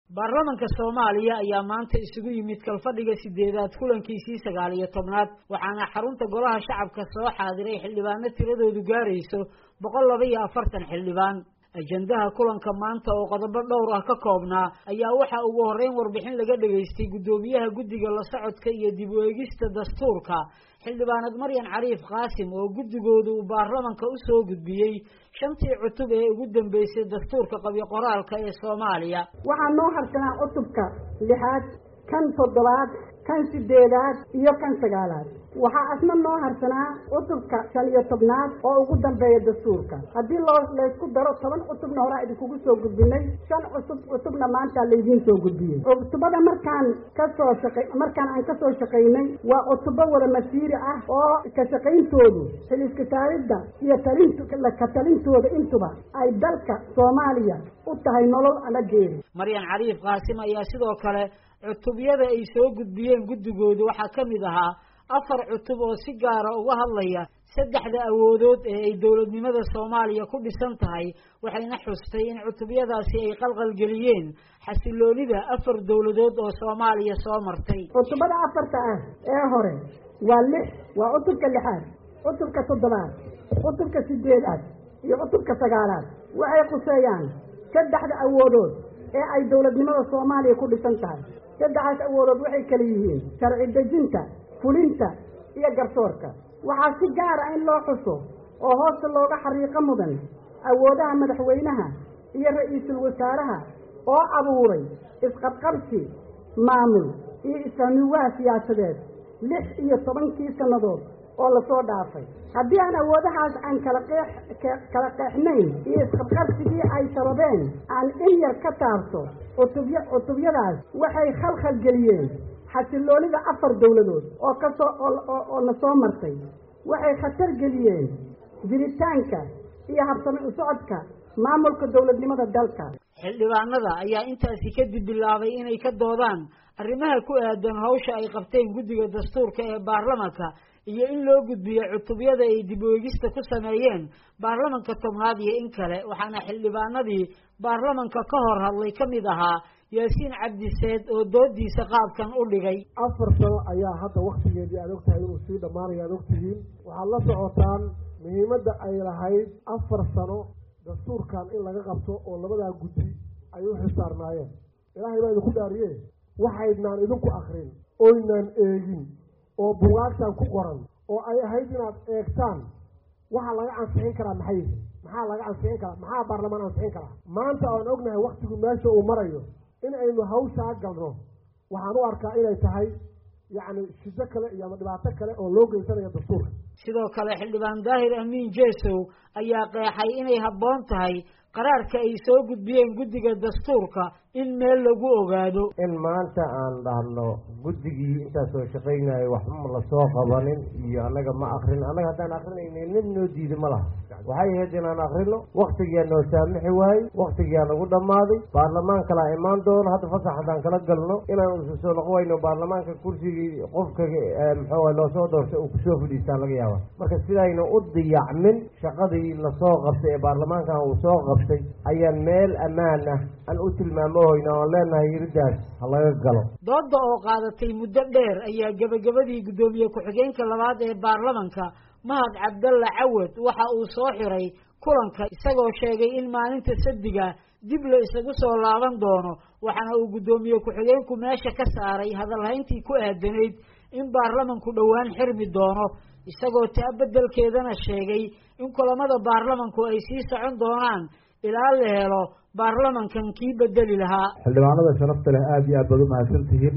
baarlamanka soomaaliya ayaa maanta isugu yimid kalfadhiga sideedaad kulankiisii sagaal iyo tobnaad waxaana xarunta golaha shacabka soo xaadiray xildhibaano tiradoodu gaarayso boqol laba iyo afartan xildhibaan ajendaha kulanka maanta oo qodobo dhowr ah ka koobnaa ayaa waxaa ugu horreyn warbixin laga dhegaystay guddoomiyaha guddiga la socodka iyo dib u eegista dastuurka xildhibaanad maryan cariif qaasim oo guddigoodu uu baarlamanka u soo gudbiyey shantii cutub ee ugu dambeysay dastuurka qabyo qoraalka ee soomaaliya waxaa noo harsanaa cutubka lixaad kan toddobaad kan sideedaad iyo kan sagaalaad waxaa asna noo harsanaa cutubka shan iyo tobnaad oo ugu dambeeya dastuurka haddii loo laysku daro toban cutubna horaa idinkugu soo gudbinay shan cutub cutubna maanta laydiin soo gudbiyey cutubada markaan kasoo shaqa markaan aan kasoo shaqaynay waa cutubo wada masiiri ah oo ka shaqayntoodu xiliskataalidda iyo talint ka talintooda intuba ay dalka soomaaliya u tahay nolol ama geeri maryan cariif qaasim ayaa sidoo kale cutubyada ay soo gudbiyeen guddigoodu waxaa ka mid ahaa afar cutub oo si gaara uga hadlaya saddexda awoodood ee ay dowladnimada soomaaliya ku dhisan tahay waxayna xustay in cutubyadaasi ay qalqalgeliyeen xasiloonida afar dowladood oo soomaaliya soo martay cutubada afarta ah ee hore waa lix waa cutubka lixaad cutubka toddobaad cutubka sideedaad iyo cutubka sagaalaad waxay khuseeyaan saddexda awoodood ee ay dowladnimada soomaaliya ku dhisan tahay saddexdaas awoodood waxay kala yihiin sharci dejinta fulinta iyo garsoorka waxaa si gaara in loo xuso oo hoosta looga xariiqo mudan awoodaha madaxweynaha iyo ra-iisul wasaaraha oo abuuray isqabqabsi maamul iyo isfahmiwaha siyaasadeed lix iyo tobankii sannadood oo lasoo dhaafay haddii aan awoodahaas aan kala qeex kala qeexnayn iyo isqabqabsigii ay sababeen aan in yar ka taabto cutubya cutubyadaas waxay khalkhal geliyeen xasiloonida afar dowladood oo kasoo oo na soo martay waxay khatar geliyeen jiritaanka iyo habsami u socodka maamulka dowladnimada dalka xildhibaanada ayaa intaasi kadib bilaabay inay ka doodaan arrimaha ku aadan hawsha ay qabteen guddiga dastuurka ee baarlamanka iyo in loo gudbiyo cutubyada ay dib weegista ku sameeyeen baarlamanka tobnaad iyo in kale waxaana xildhibaanadii baarlamanka ka hor hadlay ka mid ahaa yaasiin cabdiseed oo doodiisa qaabkan u dhigay afar sano ayaa hadda waktigeedii aad ogtahay inuu sii dhammaanaya ad ogtihiin waxaad la socotaan muhiimadda ay lahayd afar sano dastuurkan in laga qabto oo labadaa guddi ay u xisaarnaayeen ilaahay baa idinku dhaariye waxaydnaan idinku akrin oynaan eegin oo bugaagtan ku qoran oo ay ahayd inaad eegtaan waxaa laga ansixin karaa maxay maxaa laga ansixin karaa maxaa baarlamaan ansixin karaa maanta aan ognahay waktigu meesha uu marayo in aynu hawshaa galno waxaan u arkaa inay tahay yacni shido kale iyo ama dhibaato kale oo loo geysanayo dastuurka sidoo kale xildhibaan daahir amiin jesow ayaa qeexay inay habboon tahay qaraarka ay soo gudbiyeen guddiga dastuurka in meel lagu ogaado in maanta aan dhahno guddigii intaasoo shaqaynayo waxba lasoo qabanin iyo annaga ma akrin annaga haddaan akrinayna nin noo diida ma laha waxay ahayd inaan akrino waktigiyaa noo saamixi waayey waktigiyaa nagu dhammaaday baarlamaan kalaa imaan doono hadda fasax haddaan kala galno inaan usu soo noqon wayno baarlamaanka kursigii qofka muxuu loosoo doortay uu kusoo fadhiistaa laga yaaba marka sidayna u diyacmin shaqadii lasoo qabtay ee baarlamaankan uu soo qabtay ayaan meel ammaan ah aan u tilmaamohoyna oon leenahay yiridaas ha laga galo dooda oo qaadatay muddo dheer ayaa gebagabadii guddoomiye ku-xigeenka labaad ee baarlamanka mahad cabdalla cawad waxa uu soo xiray kulanka isagoo sheegay in maalinta sadiga dib la isagu soo laaban doono waxaana uu guddoomiye ku-xigeenku meesha ka saaray hadalhayntii ku aadanayd in baarlamanku dhowaan xirmi doono isagoo taa beddelkeedana sheegay in kulamada baarlamanku ay sii socon doonaan ilaa la helo baarlamankan kii bedeli lahaa xildhibaanada sharafta leh aada iyo aad baad umahadsan tihiin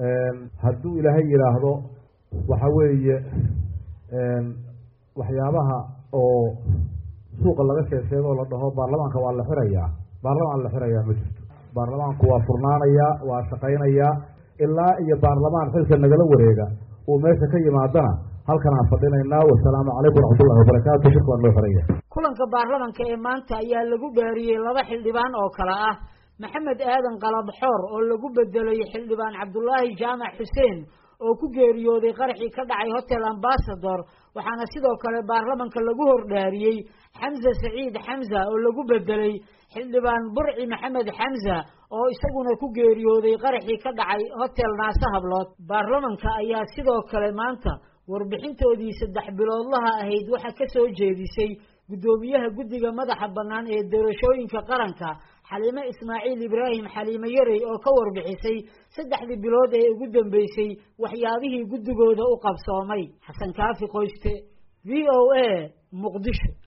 hadduu ilaahay yidhaahdo waxa weeye waxyaabaha oo suuqa laga sheeg sheegoo la dhaho baarlamaanka waa la xirayaa baarlamaan la xirayaa ma jirto baarlamaanku waa furnaanayaa waa shaqaynayaa ilaa iyo baarlamaan xilka nagala wareega uu meesha ka yimaadana halkan aan fadhinaynaa wasalaamu calaykum waraxmatullahi wabarakaatu shirka waan loo xiraya kulanka baarlamanka ee maanta ayaa lagu gaariyey laba xildhibaan oo kale ah maxamed aadan qalabxoor oo lagu bedelay xildhibaan cabdulaahi jaamac xuseen oo ku geeriyooday qaraxii ka dhacay hotel ambasador waxaana sidoo kale baarlamanka lagu hordhaariyey xamse saciid xamza oo lagu bedelay xildhibaan burci maxamed xamza oo isaguna ku geeriyooday qaraxii ka dhacay hotel naase hablood baarlamanka ayaa sidoo kale maanta warbixintoodii saddex biloodlaha ahayd waxaa ka soo jeedisay guddoomiyaha guddiga madaxa bannaan ee doorashooyinka qaranka xaliime ismaaciil ibraahim xaliime yarey oo ka warbixisay saddexdii bilood ee ugu dambeysay waxyaabihii guddigooda u qabsoomay xasan kaafi qoyste v o a muqdisho